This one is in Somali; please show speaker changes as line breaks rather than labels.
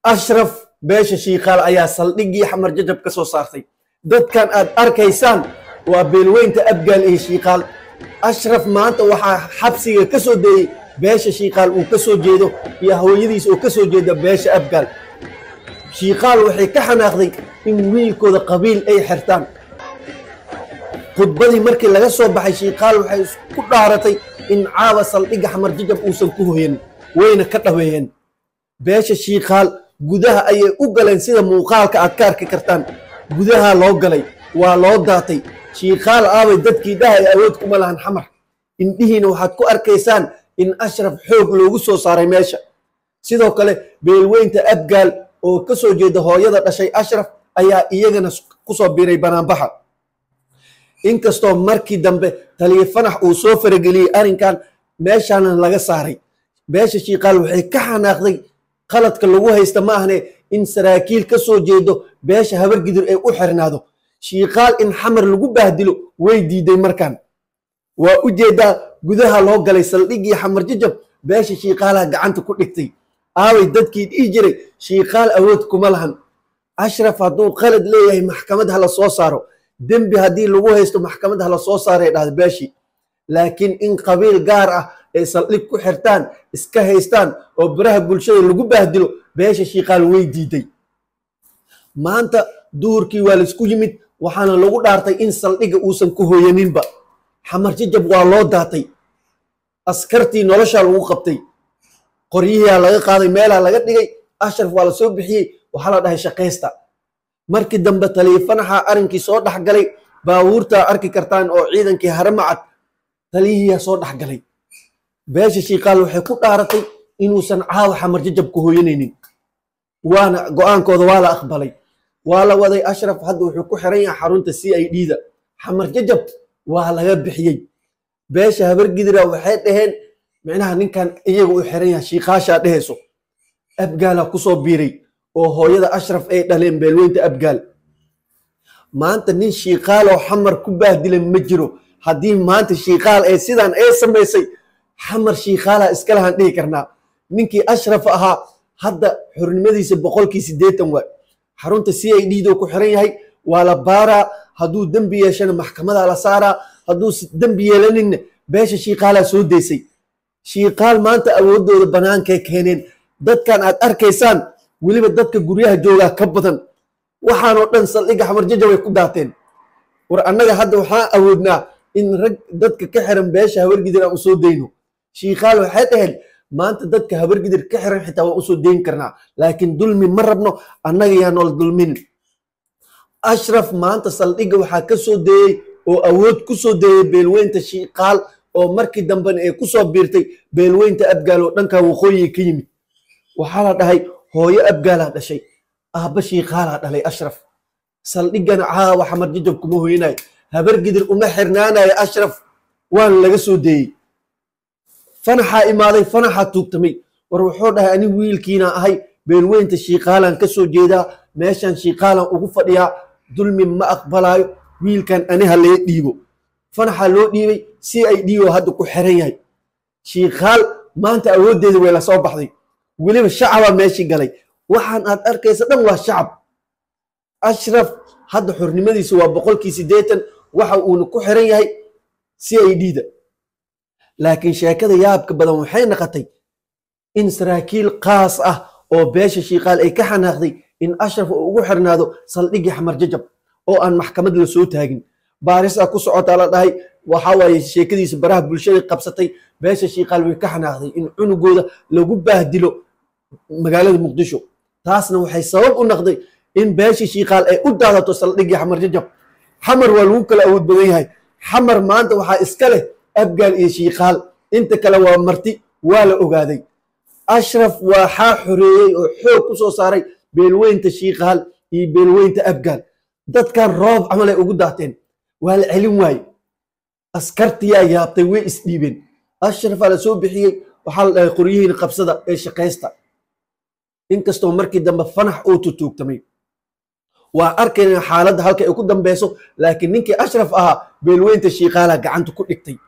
ashraf beesha shiikaal ayaa saldhiggii xamar jajab ka soo saartay dadkan aad arkaysaan waa beelweynta abgaal iyo shiikaal ashraf maanta waxaa xabsiga ka soo deeyey beesha shiikaal uu ka soo jeedo iyo hooyadiis oo ka soo jeeda beesha abgaal shiikaal waxay ka xanaaqday in wiilkooda qabiil ay xirtaan khudbadii markii laga soo baxay shiikaal waxay isku dhaaratay in caawa saldhigga xamar jajab uusan ku hoyan wayna ka dhaweeyeen beesha shiikaal gudaha ayay u galeen sida muuqaalka aad ka arki kartaan gudaha loo galay waa loo daatay shiikaal aabay dadkii dhahay awood kuma lahan xamar indhihiina waxaad ku arkaysaan in ashraf xoog loogu soo saaray meesha sidoo kale beelweynta abgaal oo ka soo jeeda hooyada dhashay ashraf ayaa iyagana kusoo biiray banaanbaxa inkastoo markii dambe taliya fanax uu soo farageliyey arrinkan meeshaana laga saaray beesha shiikaal waxay ka xanaaqday qaladka lagu haysta ma ahne in saraakiil ka soo jeedo beesha habargidir ay u xirnaado shiikaal in xamar lagu baahdilo way diiday markan waa u jeedaa gudaha loo galay saldhiggii xamar jajab beesha shiikaalaha gacanta ku dhigtay aaway dadkii dhihi jiray shiikaal awood kuma lahan ashraf hadduu qalad leeyahay maxkamad hala soo saaro dembi haddii lagu haysto maxkamad hala soo saaray dhahda beeshii laakiin in qabiil gaar ah ay saldhig ku xirtaan iska haystaan oo baraha bulshada lagu baahdilo beesha shiikaal way diiday maanta duhurkii waa laisku yimid waxaana lagu dhaartay in saldhigga uusan ku hooyaninba xamar jajab waa loo daatay askartii noloshaa lagu qabtay qoryihiaa laga qaaday meelaa laga dhigay ashraf waa la soo bixiyey waxaa la dhahay shaqaysta markii dambe taliifanaxa arrinkii soo dhexgalay baabuurtaa arki kartaan oo ciidankii haramacad taliyihiyaa soo dhexgalay beesha shiikaal waxay ku dhaaratay inuusan caawa xamar jajab ku hooyanaynin waana go-aankooda waa la aqbalay waa la waday ashraf hadda wuxuu ku xiran yahay xarunta c i d da xamar jajab waa laga bixiyey beesha habargidira waxay dhaheen micnaha ninkan iyaga u xiran yahay shiikaashaa dhehayso abgaalaa kusoo biiray oo hooyada ashraf ay dhaleen beelweynta abgaal maanta nin shiikaaloo xamar ku baahdilan ma jiro haddii maanta shiikaal ee sidaan ee samaysay xamar shiikaalaa iskalahaan dhihi karnaa ninkii ashraf ahaa hadda xornimadiisa boqolkii siddeetan waay xarunta c i d doo ku xiran yahay waa la baaraa hadduu dembi yeeshana maxkamadaa la saaraa hadduu dembi yeelaninna beesha shiikaalaa soo daysay shiikaal maanta awooddooda bannaankay keeneen dadkan aad arkaysaan weliba dadka guryaha joogaa ka badan waxaanoo dhan saldhigga xamar jajab ay ku daateen war annaga hadda waxaan awoodnaa in rag dadka ka xiran beesha habargidir aan usoo dayno shiikaal waxay dhaheen maanta dadka habargidir ka xiran xitaa waan usoo dayn karnaa laakiin dulmi ma rabno annaga yaa nool dulmin ashraf maanta saldhigga waxaa ka soo deeyey oo awood ku soo deeyey beelweynta shiikaal oo markii dambena ay ku soo biirtay beelweynta abgaal oo dhankaa waqooyiga ka yimid waxaa la dhahay hooyo abgaalaa dhashay aabba shiikaalaa dhalay ashraf saldhiggana caawa xamar jajab kuma hoyanayo habargidir uma xirnaanayo ashraf waana laga soo deeyey fanaxaa imaaday fanaxaa tuugtamay war wuxuu dhahay ani wiilkiina ahay beelweynta shiikaalaan ka soo jeedaa meeshan shiikaalaan ugu fadhiyaa dulmi ma aqbalaayo wiilkan ani ha lee dhiibo fanaxaa loo dhiibay si ay dhiibo hadda ku xiran yahay shiikaal maanta awooddeeda way la soo baxday weliba shacabaa meeshii galay waxaan aad arkaysa dhan waa shacab ashraf hadda xornimadiisa waa boqolkii siddeetan waxa uuna ku xiran yahay c i d da laakiin sheekada yaabka badan waxay naqotay in saraakiil qaas ah oo beesha shiikaal ay ka xanaaqday in ashraf uu ugu xirnaado saldhiggii xamar jajab oo aan maxkamad la soo taagin baarisaa ku socotaa la dhahay waxaa waaye sheekadiisa baraha bulshada qabsatay beesha shiikaal way ka xanaaqday in cunugooda lagu baahdilo magaalada muqdisho taasna waxay sabab u naqday in beesha shiikaal ay u daadato saldhiggii xamar jajab xamar waa lagu kala awood badan yahay xamar maanta waxaa iska leh abgaal iyo shiikaal inta kale waa marti waa la ogaaday ashraf waxaa xoreeyey oo xoog ku soo saaray beelweynta shiikaal iyo beelweynta abgaal dadkan roob camal ay ugu daateen waa la celin waaye askartiyaa yaabtay way isdhiibeen ashrafaa la soo bixiyey waxaa la dhahay qoryihiina qabsada ee shaqaysta inkastoo markii dambe fanax uu tutuugtamay waa arkayna xaaladda halka ay ku dambeyso laakiin ninkii ashraf ahaa beelweynta shiikaala gacanta ku dhigtay